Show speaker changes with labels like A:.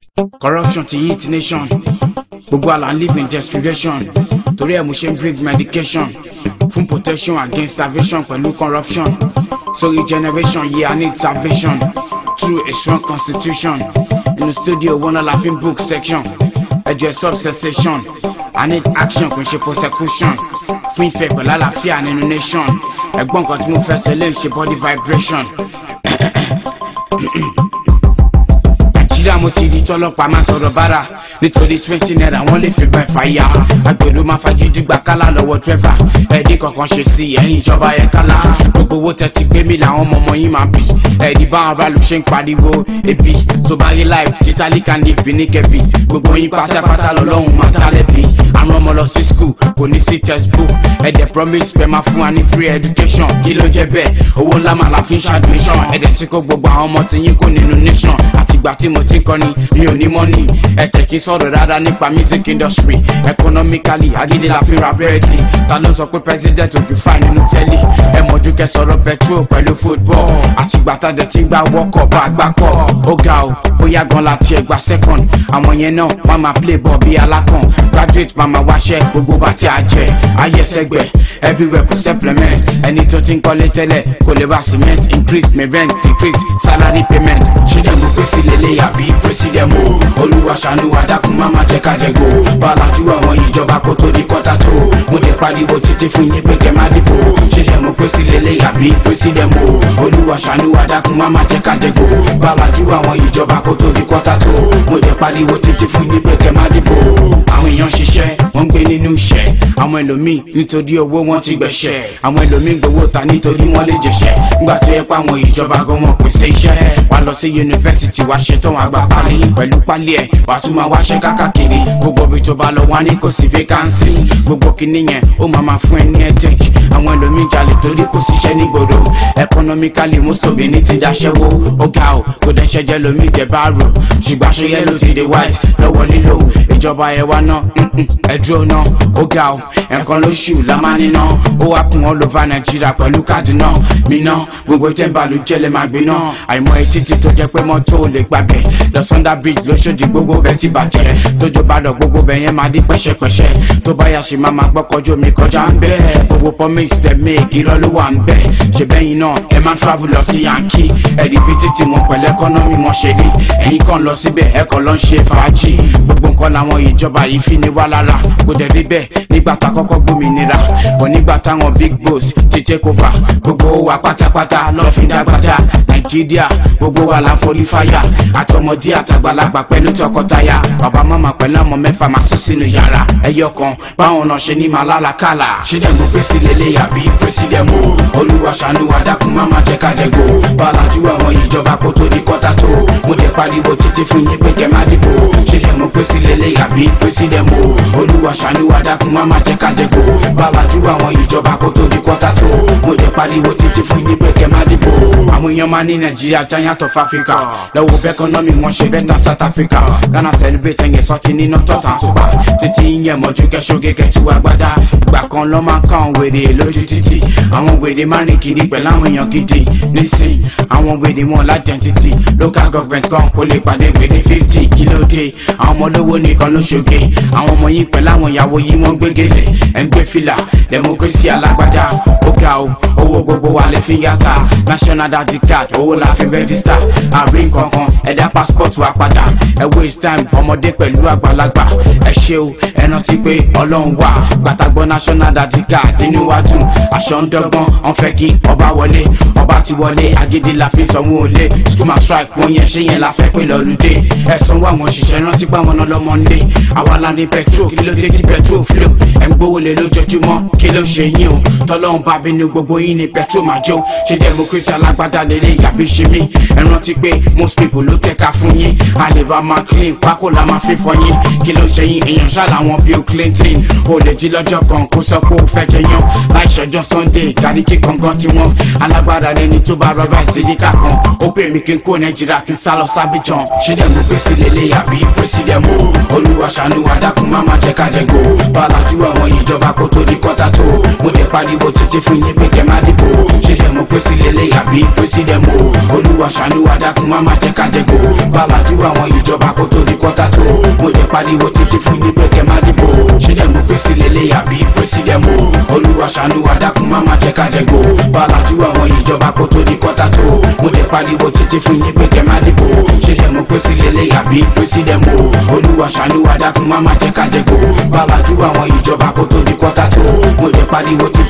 A: corruption ti hit nation gbogbo àlà ń live in desperation torí ẹ̀ mo ṣe ń bring medication fún protection against starvation pẹ̀lú corruption sorry generation yeah I need salvation through a strong constitution inú studio wọn náà la fi ń book section ẹjọ ẹ sub cessation I need action kò ń ṣe prosecution fún ìfẹ́ pẹ̀lú àlàáfíà nínú nation ẹ̀gbọ́n kan tí mo fẹ́ sọ lè ṣe body vibration nàìjíríà mo ti di tọlọ́pàá máa tọrọ bára nítorí twenty naira wọ́n lè fi bá ìfàyà agbèrò máa fagídí gbà kálá lọ́wọ́ dírẹ́fà ẹ̀ẹ́dì kankan ṣe sí ẹ̀yìn ìjọba yẹn kálá gbogbo owó tẹ́tí gbé mi làwọn ọmọ ọmọ yín máa bì ẹ̀ẹ́dì báwọn aráàlú ṣe ń pariwo ebi tó bá rí life títàlí kan ní ìfín ní kẹbi gbogbo yín pátápátá lọ́lọ́run máa tálẹ́bi àwọn ọmọ lọ sí school kò ní sí textbook ẹ̀dẹ̀ promise pé máa fún wa ní free education kí ló jẹ́ bẹ́ẹ̀ owó ńlá máa la fi ń ṣàdmission ẹ̀dẹ̀ tí kò gbogbo àwọn ọmọ tí yín kò nínú nation àtìgbà tí mo ti ń kọ́ni mi ò ní mọ́nì ẹ̀tẹ̀ kí sọ̀rọ̀ rárá nípa music industry economically agídí la fi ra bẹ́ẹ̀tì ta ló sọ pé president ò kì í fà nínú tẹ́lẹ̀ ẹ mọ̀jú kẹ́ sọ̀rọ̀ petrol pẹ̀lú football àtìgbà tá dẹ̀ ti gbà wọ́kọ̀ bá gbà kọ́ ó ga o bóyá gan la tiẹ̀ gba second àwọn yẹn náà wọ́n máa play ball bí alákàn graduate máa máa wáṣẹ́ gbogbo bá tí a jẹ ayẹsẹ̀gbẹ̀ everywhere kò supplement ẹni tó ti ń kọ́lé tẹ́lẹ̀ kò lè ra cement increase my rent decrease salary payment ṣé dẹ̀ mo pèsè lélẹ̀ àbí president mo olúwa ṣàánú àdàkùn má má jẹ́ ká jẹ gbó bàlájú àwọn ìjọba kó tó di kọ́tà tó mo dẹ̀ pariwo títí fún yín pé kẹ́ má dìbò ṣé dẹ̀ mo pèsè lélẹ̀ àbí president mo olúwa ṣàánú àdàkùn má má jẹ́ ká jẹ gbó bàlájú àwọn ìjọba kó tó di kọ́tà tó mo dẹ̀ pariwo títí fún yín pé kẹ́ má dìbò àwọn èèyàn ṣiṣẹ́ wọ́n ń gbé nínú iṣẹ́ àwọn ẹlòmíì nítorí owó wọn ti gbẹ̀ṣẹ̀ àwọn ẹlòmíì gbowó ta nítorí wọ́n lè jẹ̀ṣẹ̀ nígbà tó yẹ pé àwọn ìjọba gan wọn pèsè iṣẹ́ wà lọ sí yunifásitì wá ṣetán wà gba pálí pẹ̀lú pálí ẹ̀ wà tún máa wáṣẹ́ kákàkiri gbogbo ibi tó bá lọ wá ní kò sí vacancies gbogbo kinní yẹn ó máa máa fún ẹ ní headache àwọn ẹlòmíì jalè torí kò síṣẹ́ nígboro economically most of it ní ti daṣẹ́wó ó ga ò kò dẹ̀ ṣẹ́jẹ́ lomi tẹ̀ bá rò ṣùgbọ́n aṣọ yẹ́lò ti dé white lọ́wọ́ lílo ìjọba ẹ̀ wá náà ẹ̀dúró náà ó ga ò ẹ̀kan lóṣù la máa níná ó wá kún all over nàìjíríà pẹ̀lú káàdì náà mi náà gbogbo tẹ́ǹbà ló jẹ́lẹ̀ máa gbé náà àìmọ̀ etí tí tó jẹ́ pé mọ́tò ò lè gbàgbẹ́ lọ sunday bridge lóṣòdì gbogbo bẹ́ẹ̀ ti bàjẹ́ tójó bá lọ gbogbo bẹ́ẹ̀ yẹn máa di pẹ́ṣẹ́pẹ́ṣẹ́ tó bá yà ṣe máa máa gbọ́kọjú mi kọjá ń bẹ́ẹ̀ gbogbo promise tẹ̀ make irọ́ ló wà ń bẹ́ẹ̀ ṣe bẹ́yìn náà ẹ máa travel lọ sí yankee ẹ̀rí bí títí wọn pẹ̀lú economy wọn ṣe rí ẹ̀yin kan lọ síbẹ̀ ẹ kàn lọ ń ṣe fàájì gbogbo nǹkan làwọn ìjọba yìí fi ní wá lára kò dẹ̀ rí bẹ́ẹ̀ nígbà tá kọ́kọ́ gbòmìnira bọ̀ nígbà táwọn big boss ti take over gbogbo wa pátápátá lọ́ọ́ fi dágbádá nàìjíríà gbogbo wa la forí fáyà àtọmọdé àtàgbàlagbà pẹ̀lú tọkọtaya bàbá màmá pẹ̀lú àwọn mẹ́fà máa sùn sínú yàrá ẹyọ kan báwọn náà ṣe ní máa lálàkàlà ṣé dẹ̀ mo pèsè lélẹ̀ àbí pèsè mo olúwa ṣàánú àdàkùn má má jẹ́ ká jẹ gbó bàlájú àwọn ìjọba kó tó di kọ́tà tó mo dẹ̀ pariwo títí fún yín pé kẹ́ má dìbò ṣé dẹ̀ mo pèsè lélẹ̀ àbí pèsè mo olúwa ṣàánú àdàkùn má má jẹ́ ká jẹ gbó bàlájú àwọn ìjọba kó tó di kọ́tà tó mo dẹ̀ pariwo títí fún yín pé kẹ́ má dìbò àwọn èèyàn máa ní nàìjíríà giant of africa lọ́wọ́ bẹ́ẹ̀ kọ́nọ́mì wọn ṣe bẹ́ẹ̀ tán south africa ghana celebrate ẹ̀yẹ sọ́ọ̀tì nínú tọ́tà àtúbà títí yẹn mọ̀jú kẹ́sọ́gẹ́ kẹ́tù agbádá ìgbà kan lọ́ máa ń kàn wèrè lójú títì àwọn wèrè máa rìn kiri pẹ̀lú àwọn èèyàn gidi nísìn àwọn wèrè wọn l'identity local government kan kò lè pàdé wèrè fifty kílódé àwọn ọmọ olówó nìkan ló ṣoge àwọn ọmọ yìí pẹ̀lú àwọn ìyàwó yìí wọ́n gbégélé ẹ̀ ń gbé fìlà democracy alágbádá ó ga o owó gbogbo wa lè fi yàtà national dati card owó la fi rẹ́gísítà àárín kankan ẹ̀dá passport wa padà ẹ waste time ọmọdé pẹ̀lú àgbàlagbà ẹ ṣe o ẹ rántí pé ọlọ́run wà gbàtàgbọ́ national dati card inú wa dùn aṣọ ń dọ́gbọ́n ọ̀n fẹ́ kí ọba wọlé ọba ti wọlé agídí la fi sanwó olé school ma strike wọn yẹn ṣé yẹn la fẹ́ pé lọ́lùdé ẹ sanwó àwọn òṣìṣẹ́ rántí pé àwọn náà lọ́mọ nílé àwa la ní petrol kí ló dé tí petrol flow ẹ̀ ń gbówó lé lójoojúmọ́ kí ló ṣe yín o tọ́lọ́run bá bínú gbogbo yín ní petrol máa jó ṣe democracy alágbádá lélẹ̀ yàbí ṣe mí ẹ rántí pé most people ló tẹ̀ka fún yín a lè bá máa clean pákó la máa fi fọ yín kí ló ṣe yín èèyàn ṣáà làwọn àwọn bill clinton ó lè jí lọ́jọ́ kan kó sọ pé ó fẹ́ jẹyàn láì ṣọjọ́ sunday gàríkì kankan tí wọ́n alágbára lẹni tó bá rọra ìsìlíkà kan ó pè mí kí n kó nàìjíríà kí n sá lọ sábìjàn ṣé dẹ̀ mo pèsè lélẹ̀ àbí president mo olúwa ṣàánú adákun má má jẹ́ ká jẹ go balajú àwọn ìjọba kó tó di kọ́tà tó mo dẹ̀ pariwo títí fún yín pé kẹ́ má dìbò ṣé dẹ̀ mo pèsè lélẹ̀ àbí president mo olúwa ṣàánú adákun má má jẹ́ ká jẹ go balajú àwọn ìjọba kó tó di kọ́tà tó mo dẹ̀ pariwo títí fún yín pé kẹ́ má dìbò ṣé dẹ̀ mo pèsè lélẹ̀ àbí president mo olúwa ṣàánú adákun má má jẹ́ ká jẹ go balajú àwọn ìjọba kó tó di kọ́tà tó mo dẹ̀ pariwo títí fún yín pé kẹ́ má dìbò ṣé dẹ̀ mo pèsè lélẹ̀ àbí president mo olúwa ṣàánú adákun má má jẹ́ ká jẹ go balajú àwọn ìjọba kó tó di kọ́tà tó mo dẹ̀ pariwo títí